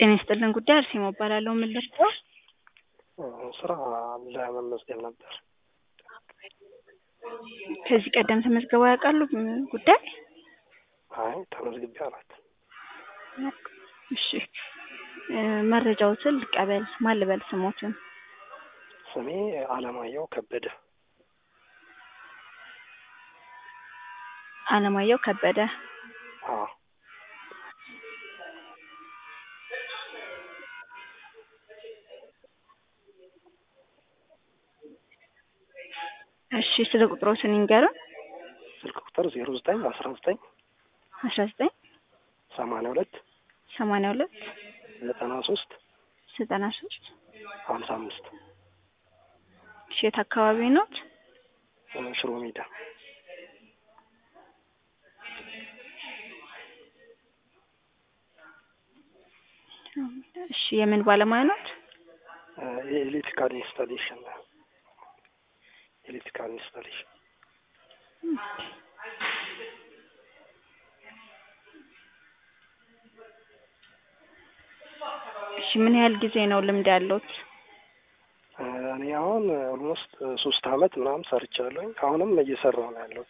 ጤና ይስጥልን ጉዳይ አርሴማ እባላለሁ። ምን ልርዳው? ስራ ለመመዝገብ ነበር። ከዚህ ቀደም ተመዝግበው ያውቃሉ? ም- ጉዳይ አይ ተመዝግቤ አላውቅም። እሺ እ፣ መረጃዎትን ልቀበል። ማን ልበል ስሞትን? ስሜ አለማየሁ ከበደ። አለማየሁ ከበደ። አዎ እሺ ስለ ቁጥሮትን ይንገሩን። ስልክ ቁጥር ዜሮ ዘጠኝ አስራ ዘጠኝ አስራ ዘጠኝ ሰማንያ ሁለት ሰማንያ ሁለት ዘጠና ሶስት ዘጠና ሶስት ሀምሳ አምስት እሺ የት አካባቢ ኖት? ሽሮ ሜዳ እሺ የምን ባለሙያ ኖት? የኤሌክትሪካል ኢንስታሌሽን ኤሌክትሪካል ኢንስታሌሽን እሺ ምን ያህል ጊዜ ነው ልምድ ያለዎት? እኔ አሁን ኦልሞስት ሶስት አመት ምናምን ሰርቻለሁኝ። አሁንም እየሰራሁ ነው ያለሁት።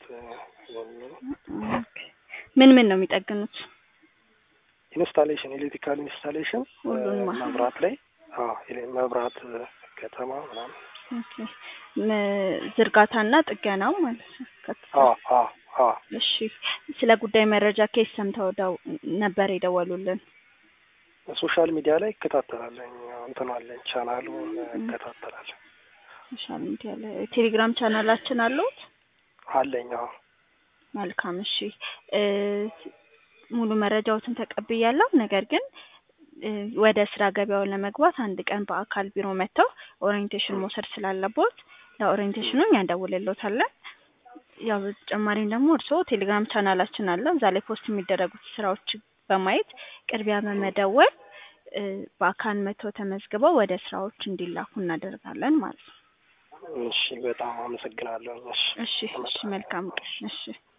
ምን ምን ነው የሚጠግኑት? ኢንስታሌሽን ኤሌክትሪካል ኢንስታሌሽን ሁሉንም አሁን? መብራት ላይ አዎ፣ ኤሌ- መብራት ከተማ ምናምን ኦኬ ም- ዝርጋታና ጥገናው ማለት ነው። ከት- አዎ አዎ አዎ እሺ ስለ ጉዳይ መረጃ ከየት ሰምተው ደው ነበር የደወሉልን? ሶሻል ሚዲያ ላይ እከታተላለሁ። እንትን አለኝ ቻናሉን እከታተላለሁ ሶሻል ሚዲያ ላይ ቴሌግራም ቻናላችን አለዎት? አለኝ። አዎ መልካም እሺ እ፣ ሙሉ መረጃዎትን ተቀብያለሁ። ነገር ግን እ፣ ወደ ስራ ገበያውን ለመግባት አንድ ቀን በአካል ቢሮ መጥተው ኦሪየንቴሽን መውሰድ ስላለቦት ለኦሪየንቴሽኑ እኛ እንደውልሎታለን። ያው በተጨማሪም ደግሞ እርስዎ ቴሌግራም ቻናላችን አለ። እዛ ላይ ፖስት የሚደረጉት ስራዎች በማየት ቅድሚያ በመደወል እ፣ በአካል መጥተው ተመዝግበው ወደ ስራዎች እንዲላኩ እናደርጋለን ማለት ነው። እሺ፣ በጣም አመሰግናለሁ። እሺ እሺ እሺ መልካም ቀን እሺ